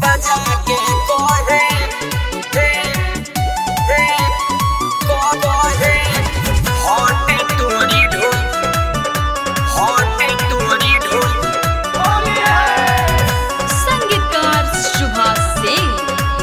बजा के कोहे हे हे कोहे हॉट तोरी ढोल हॉट तोरी ढोल संगीतकार शुभा सिंह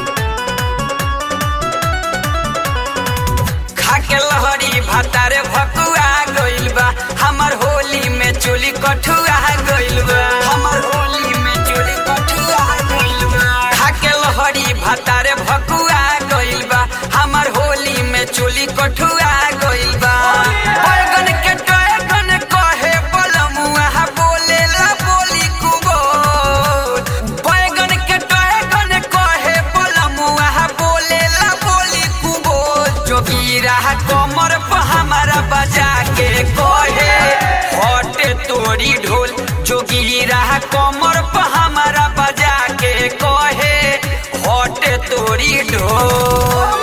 खाके लहरी भातारे भकुआ गइल बा हमर होली में चोली कठुआ गइल बा हमर होली में चोली कठुआ गइल बा खाके लहरी भातारे भकुआ गइल बा हमर होली में चोली कठुआ गइल बा बैगन के टैगन कहे बलमुआ बोलेला बोली कुबोल बैगन के टैगन कहे बलमुआ बोलेला बोली कुबोल जोगीरा कमर पर हमारा बजा के कहे हटे तोरी ढोल जोगीरा कमर पर हमारा बजा के कहे हटे तोरी ढोल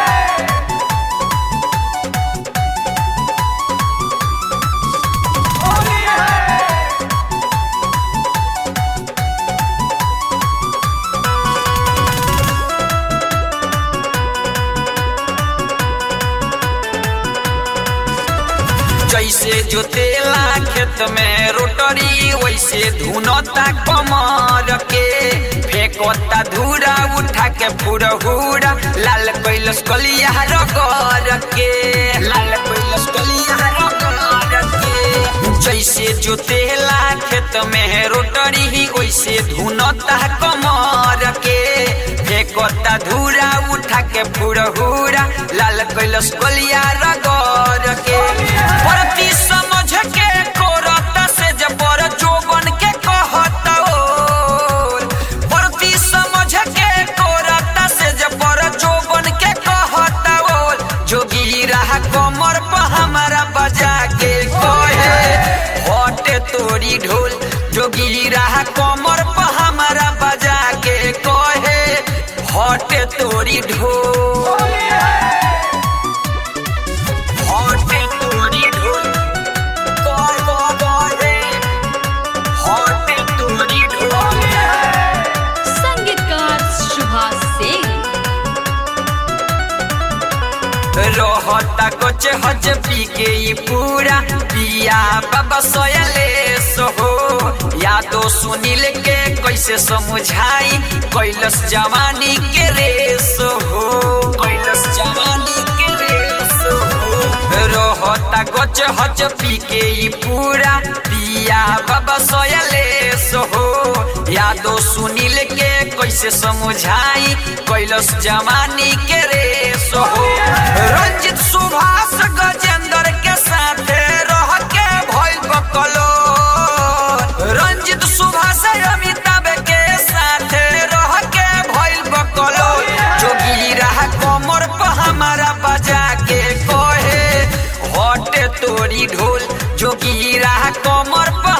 जैसे जोतेला खेत में रोटरी वैसे धुनता कमर के फेंकता धूरा उठा के फुरहुरा लाल कैलस कलिया रगड़ के लाल कैलस कलिया रगड़ के जैसे जोतेला खेत में रोटरी वैसे धुनता कमर के फेंकता धूरा उठा के फुरहुरा लाल कैलस कलिया रगड़ के परती समझ के कोरता से जबर जोबन के कहता ओल परती समझ के कोरता से जबर जोबन के कहता ओल जोगी रहा कमर पर हमारा बजा के कहे हटे तोरी ढोल जोगी रहा कमर पर हमारा बजा के कहे हटे तोरी ढोल हटे तोरी ढोल कह कह कहे हटे तोरी ढोल संगीतकार शुभा सिंह रहता कोच हज पी के ई पूरा पिया बाबा सोयले सोहो यादो सुनील के कैसे समझाई कैलस जवानी के रे सोहो कैलस जवानी के रे सोहो रहता कोच हज पी के ई पूरा पिया बाबा सोयले सोहो यादो सुनील के कैसे समझाई कैलस जवानी के रे सोहो रंजित सुभाष गजेंद्र के साथे रह के भइल बकलो रंजित सुभाष अमिताभ के साथे रह के भइल बकलो जोगी रहा कमर पर हमारा बजा के कहे हटे तोरी ढोल जोगी रहा कमर पर